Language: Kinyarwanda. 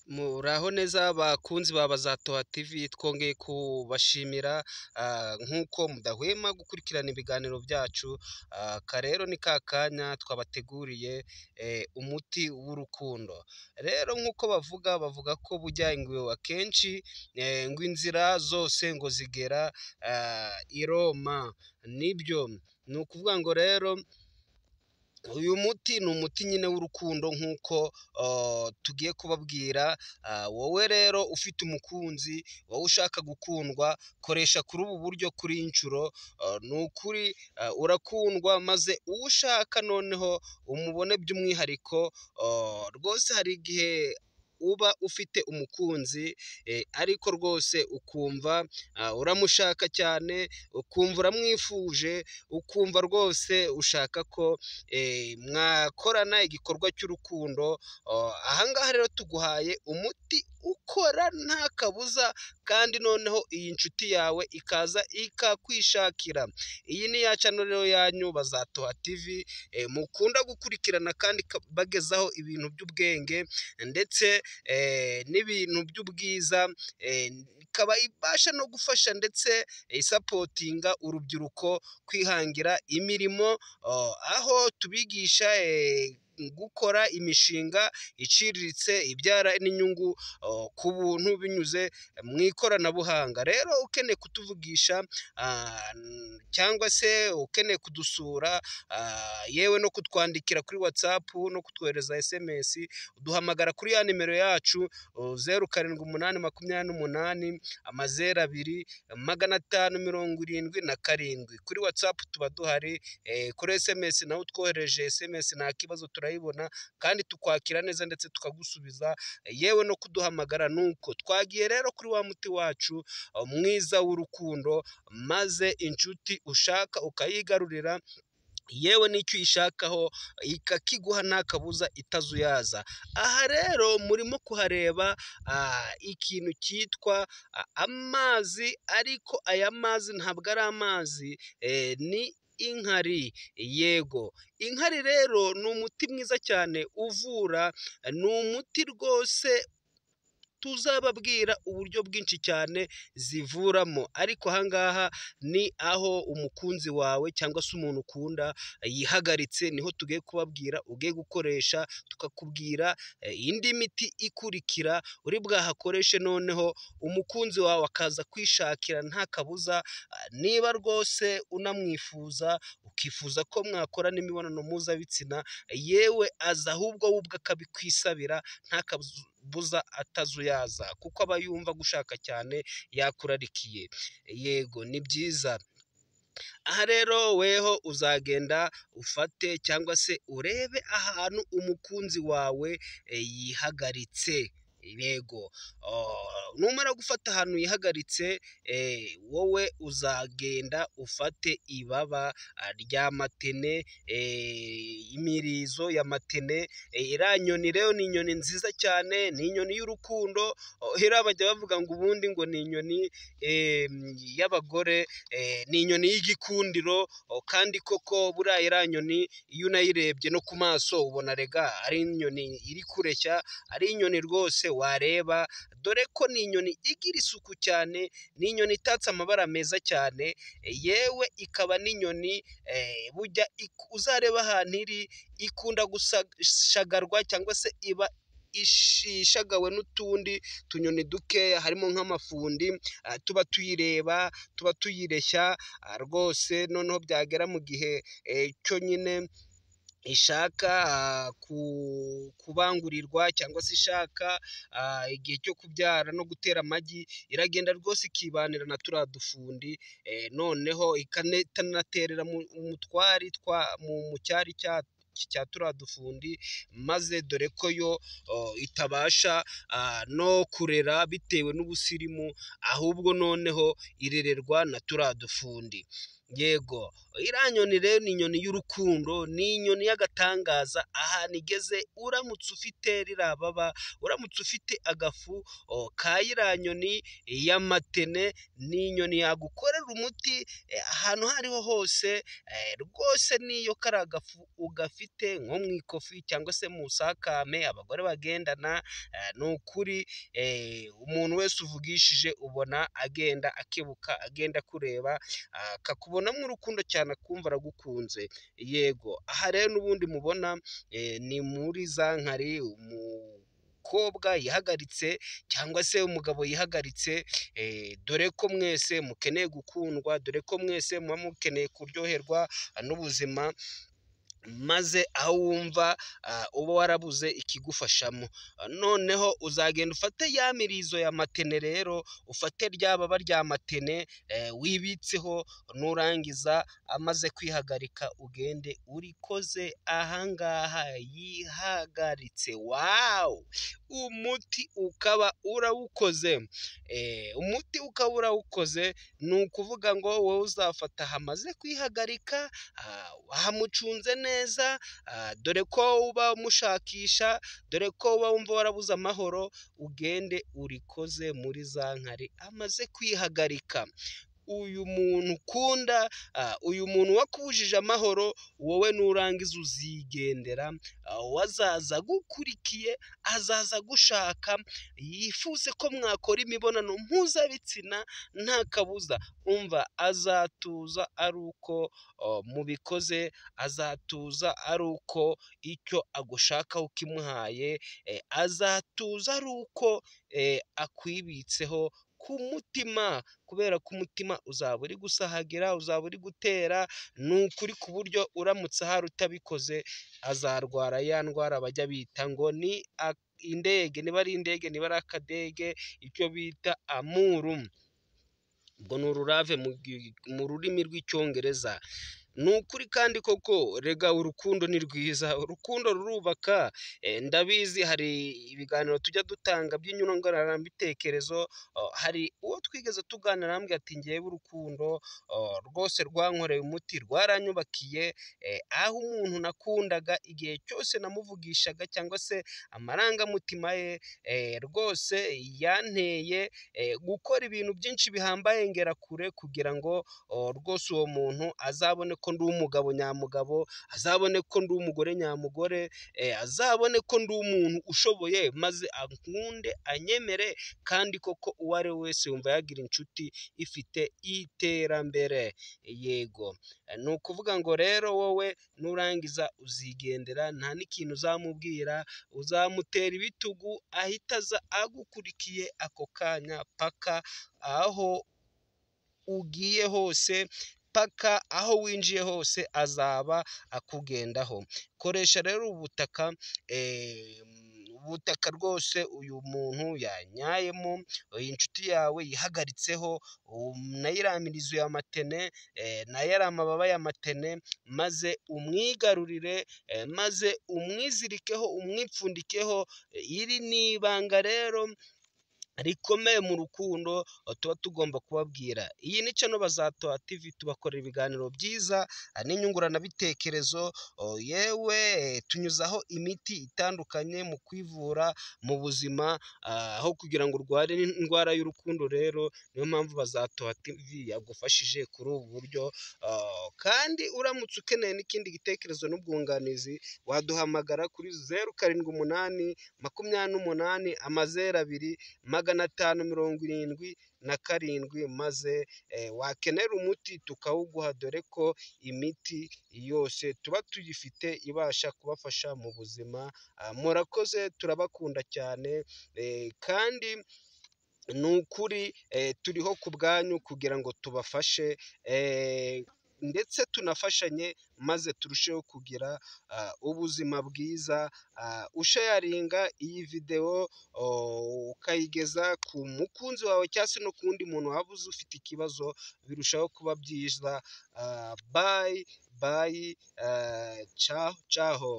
Muraho neza bakunzi ba Bazatoha TV, twongeye kubashimira nk'uko mudahwema gukurikirana ibiganiro byacu, aka rero ni ka kanya twabateguriye umuti w'urukundo, rero nk'uko bavuga, bavuga ko burya ingweba akenshi ngo inzira zose ngo zigera i Roma, nibyo ni ukuvuga ngo rero uyu muti ni umuti nyine w'urukundo nk'uko tugiye kubabwira, wowe rero ufite umukunzi, wowe ushaka gukundwa, koresha kuri ubu buryo kuri inshuro, ni ukuri urakundwa maze uwo ushaka noneho umubone by'umwihariko, rwose hari igihe uba ufite umukunzi ariko rwose ukumva uramushaka cyane, ukumva uramwifuje, ukumva rwose ushaka ko mwakorana igikorwa cy'urukundo, aha ngaha rero tuguhaye umuti ukora nta kabuza kandi noneho iyi nshuti yawe ikaza ikakwishakira, iyi ni ya cano rero yanyu Bazatoha TV, mukunda gukurikirana kandi ibagezaho ibintu by'ubwenge ndetse n'ibintu by'ubwiza, ikaba ibasha no gufasha ndetse isapotinga urubyiruko kwihangira imirimo, aho tubigisha gukora imishinga iciriritse ibyara n'inyungu ku buntu binyuze mu ikoranabuhanga, rero ukeneye kutuvugisha cyangwa se ukeneye kudusura, yewe no kutwandikira kuri WhatsApp no kutwohereza SMS, uduhamagara kuri ya nimero yacu zeru karindwi umunani makumyabiri n'umunani, amazeru abiri, magana atanu mirongo irindwi na karindwi, kuri WhatsApp tuba duhari, kuri SMS naho utwohereje SMS nta kibazo turayibona kandi tukwakira neza ndetse tukagusubiza, yewe no kuduhamagara ni uko, twagiye rero kuri wa muti wacu mwiza w'urukundo, maze inshuti ushaka ukayigarurira, yewe n'icyo uyishakaho ikakiguha nta kabuza itazuyaza, aha rero murimo kuhareba ikintu cyitwa amazi ariko aya mazi ntabwo ari amazi, ni inkari, yego inkari rero ni umuti mwiza cyane uvura, ni umuti rwose tuzababwira uburyo bwinshi cyane zivuramo, ariko aha ngaha ni aho umukunzi wawe cyangwa se umuntu ukunda yihagaritse, niho tugiye kubabwira ugiye gukoresha, tukakubwira indi miti ikurikira uri bwahakoreshe noneho umukunzi wawe akaza kwishakira nta kabuza, niba rwose unamwifuza ukifuza ko mwakorana imibonano mpuzabitsina, yewe aza ahubwo we ubwe akabikwisabira nta kabuza atazuyaza, kuko aba yumva agushaka cyane yakurarikiye, yego ni byiza, aha rero weho uzagenda ufate cyangwa se urebe ahantu umukunzi wawe yihagaritse, yego numara gufata ahantu yihagaritse, wowe uzagenda ufate ibaba rya matene, imirizo ya matene, iriya nyoni rero ni inyoni nziza cyane, ni inyoni y'urukundo, hariya bajya bavuga ngo ubundi ngo ni inyoni y'abagore, ni inyoni y'igikundiro kandi koko buriya iriya nyoni iyo unayirebye no ku maso ubona erega ari inyoni iri kureshya, ari inyoni rwose wareba, dore ko ni inyoni igira isuku cyane, ni inyoni itatse amabara meza cyane, yewe ikaba n'inyoni burya uzareba ahantu iri, ikunda gushagarwa cyangwa se iba ishagawe n'utundi tunyoni dukeya, harimo nk'amafundi, tuba tuyireba, tuba tuyireshya rwose, noneho byagera mu gihe cyo nyine ishaka kubangurirwa cyangwa se ishaka igihe cyo kubyara no gutera amagi, iragenda rwose ikibanira na turiya dufundi, noneho ikanaterera mu twari mu cyari cya turiya dufundi, maze dore ko yo itabasha no kurera bitewe n'ubusirimu, ahubwo noneho irererwa na turiya dufundi. yego iriya nyoni rero ni inyoni y'urukundo ni inyoni y'agatangaza ahantu igeze uramutse ufite ririya baba uramutse ufite agafu ka iriya nyoni y'amatene ni inyoni yagukorera umuti ahantu aho ariho hose rwose n'iyo kari agafu ugafite nko mu ikofi cyangwa se mu busakame abagore bagendana ni ukuri umuntu wese uvugishije ubona agenda akebuka agenda akureba akakubonamo urukundo cyane akumva aragukunze yego aha rero n'ubundi mubona ni muri za nkari umukobwa yihagaritse cyangwa se umugabo yihagaritse dore ko mwese mukeneye gukundwa dore ko mwese muba mukeneye kuryoherwa n'ubuzima maze aho wumva uba warabuze ikigufashamo noneho uzagenda ufate ya mirizo ya matene rero ufate rya baba rya matene wibitseho nurangiza amaze kwihagarika ugende urikoze ahangaha yihagaritse wawu umuti ukaba urawukoze umuti ukaba urawukoze ni ukuvuga ngo wowe uzafata hamaze kwihagarika hamucunze neza dore ko uba umushakisha dore ko uba wumva warabuze amahoro ugende urikoze muri za nkari amaze kwihagarika uyu muntu ukunda uyu muntu wakubujije amahoro wowe nurangiza uzigendera wazaza agukurikiye azaza agushaka yifuze ko mwakora imibonano mpuzabitsina nta kabuza umva azatuza ari uko mubikoze azatuza ari uko icyo agushakaho ukimuhaye azatuza ari uko akwibitseho ku mutima kubera ko umutima uzaba uri gusahagira uzaba uri gutera ni ukuri ku buryo uramutse ahari utabikoze azarwara ya ndwara bajya bita ngo ni indege niba ari indege niba ari akadege icyo bita amuru ngo ni ururave mu rurimi rw'icyongereza ni ukuri kandi koko rega urukundo ni rwiza urukundo rurubaka ndabizi hari ibiganiro tujya dutanga by'inyunguranabitekerezo hari uwo twigeze tuganira arambwira ati ngewe urukundo rwose rwankoreye umuti rwaranyubakiye aho umuntu nakundaga igihe cyose namuvugishaga cyangwa se amarangamutima ye rwose yanteye gukora ibintu byinshi bihambaye ngera kure kugira ngo rwose uwo muntu azabone ko ndi umugabo nyamugabo azabone ko ndi umugore nyamugore azabone ko ndi umuntu ushoboye maze ankunde anyemere kandi koko uwo ari we wese yumva yagira inshuti ifite iterambere yego ni ukuvuga ngo rero wowe nurangiza uzigendera nta n'ikintu uzamubwira uzamutera ibitugu ahita aza agukurikiye ako kanya paka aho ugiye hose paka aho winjiye hose azaba akugendaho koresha rero ubutaka ubutaka rwose uyu muntu yanyayemo iyi nshuti yawe yihagaritseho nayo iriya mirizo ya matene nayo ari amababa ya matene maze umwigarurire maze umwizirikeho umwipfundikeho iri ni ibanga rero rikomeye mu rukundo tuba tugomba kubabwira iyi ni cano bazatoha tv tubakorera ibiganiro byiza n'inyunguranabitekerezo yewe tunyuzaho imiti itandukanye mu kwivura mu buzima aho kugira ngo urware indwara y'urukundo rero niyo mpamvu bazatoha tv yagufashije kuri ubu buryo kandi uramutse ukeneye n'ikindi gitekerezo n'ubwunganizi waduhamagara kuri zeru karindwi umunani makumyabiri n'umunani amazeru abiri magana atanu mirongo irindwi na karindwi maze wakenera umuti tukawuguha dore ko imiti yose tuba tuyifite ibasha kubafasha mu buzima murakoze turabakunda cyane kandi ni ukuri turiho ku bwanyu kugira ngo tubafashe ndetse tunafashanye maze turusheho kugira ubuzima bwiza ushayaringa iyi videwo ukayigeza ku mukunzi wawe cyangwa se no ku wundi muntu waba uzi ufite ikibazo birushaho kuba byiza bayi bayi caho caho